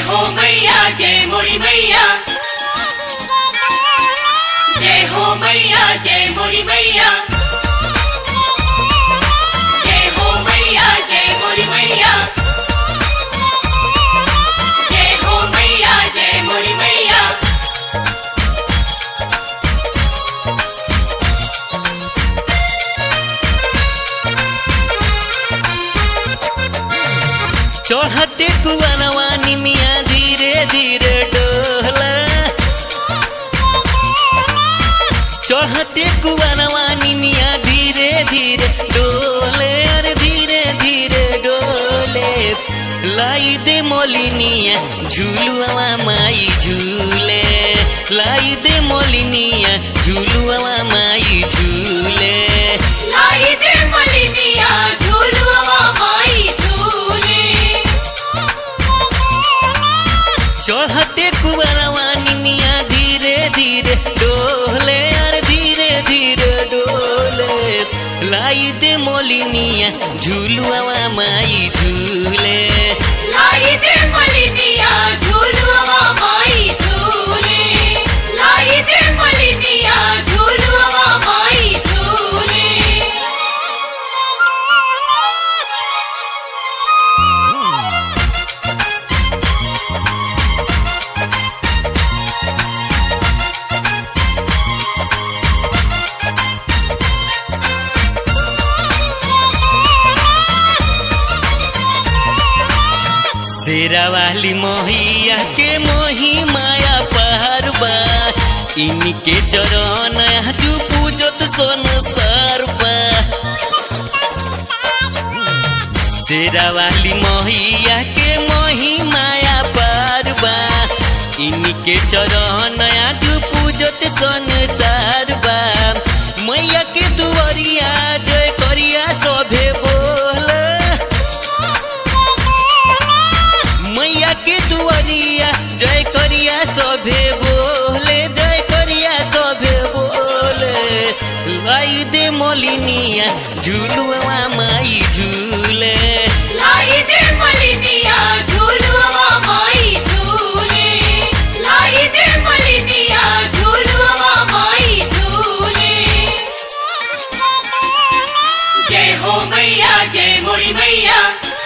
हो मैया जय मोरी मैया जय हो मैया जय मोरी मैया जय हो मैया जय मोरी मैया जय हो मैया जय मोरी मैया चढ़ते कुआनवा निमिया धीरे धीरे डोला चढ़ते कुआनवा निमिया धीरे धीरे डोले अरे धीरे धीरे डोले लाई दे मोलिनिया झूलुआ माई झूले लाई दे मोलिनिया झूलुआ माई झूले लाई दे मलिनिया झूलुआ माई झूले चढ़ते कुबरवा निमिया धीरे धीरे डोले अरे धीरे धीरे डोले लाई दे मोलिनिया झूलुआ माई झूले लाई दे मलिनिया झूलुआ माई झूले लाई दे मलिनिया झूलुआ माई झूले शेरा वाली मोहिया के मोही माया पारबा इनके चरण तू पूजत सोन सरबा शेरा वाली मोहिया के मोही माया पारबा इनके चरण तू पूजत सोन सरबा मैया के दुआरिया जय करिया सभे बोल मैया के दुआरिया जय करिया सभे बोले जय करिया सभे बोले लाई दे मोलिनिया झूलुआ माई झूले लाई दे मलिनिया झूलुआ माई झूले लाई दे मलिनिया झूलुआ माई झूले जय हो मैया जय मोरी मैया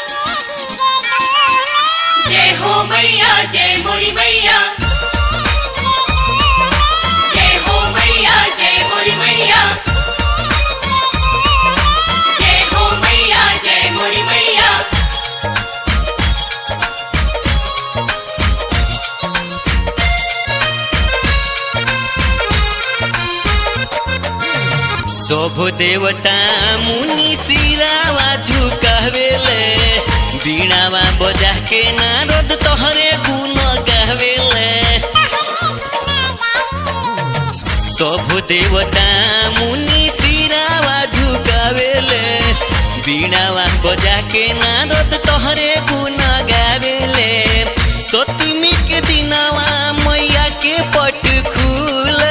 जय हो मैया जय मोरी मैया जय हो मैया जय मोरी मैया जय हो मैया जय मोरी मैया शोभ देवता मुनि सिरावा झुकावेले बीणावा बजा के नारद तोहरे गुण गावेले शोभ देवता मुनि सिरावा झुकावेले बीणावा बजा के नारद तोहरे गुण गावेले सतमी के दिनवा मैया के पट खुले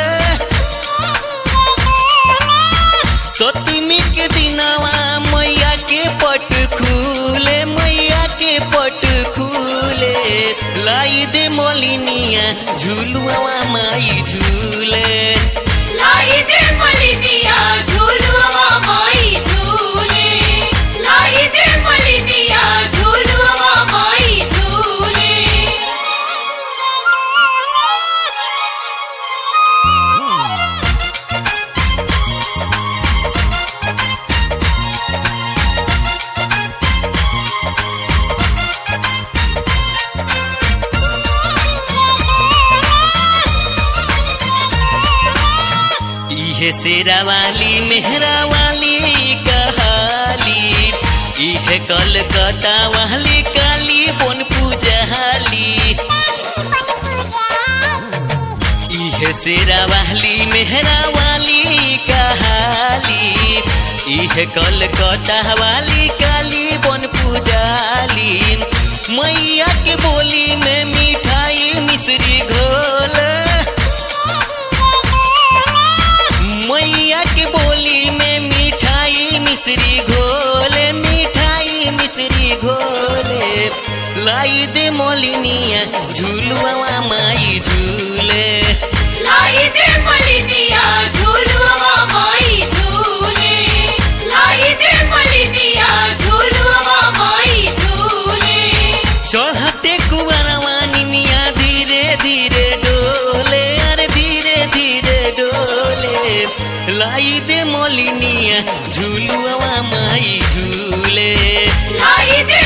सतमी के दिनवा मैया के पट खुले मैया के पट खुले लाई दे मोलिनिया झूलुआ माई झूले लाई दे मलिनिया झूलुआ माई झूले लाई दे मलिनिया झूलुआ माई झूले इहे शेरा वाली मेहरा वाली कहाली इहे कलकत्ता वाली काली बन पूजहाली इहे शेरा वाली मेहरा वाली कहाली इहे कलकत्ता वाली काली बन पूजाली मैया के बोली में मिठाई मिश्री घोल मैया के बोली में मिठाई मिश्री घोले मिठाई मिश्री घोले लाई दे मोलिनिया झूलुआ माई झूले लाई दे मलिनिया झूलुआ माई झूले लाई दे मलिनिया झूलुआ माई झूले चढ़ते कुबरवा निमिया धीरे धीरे डोले अरे धीरे धीरे डोले लाई दे मोलिनिया झूलुआ माई झूले लाई दे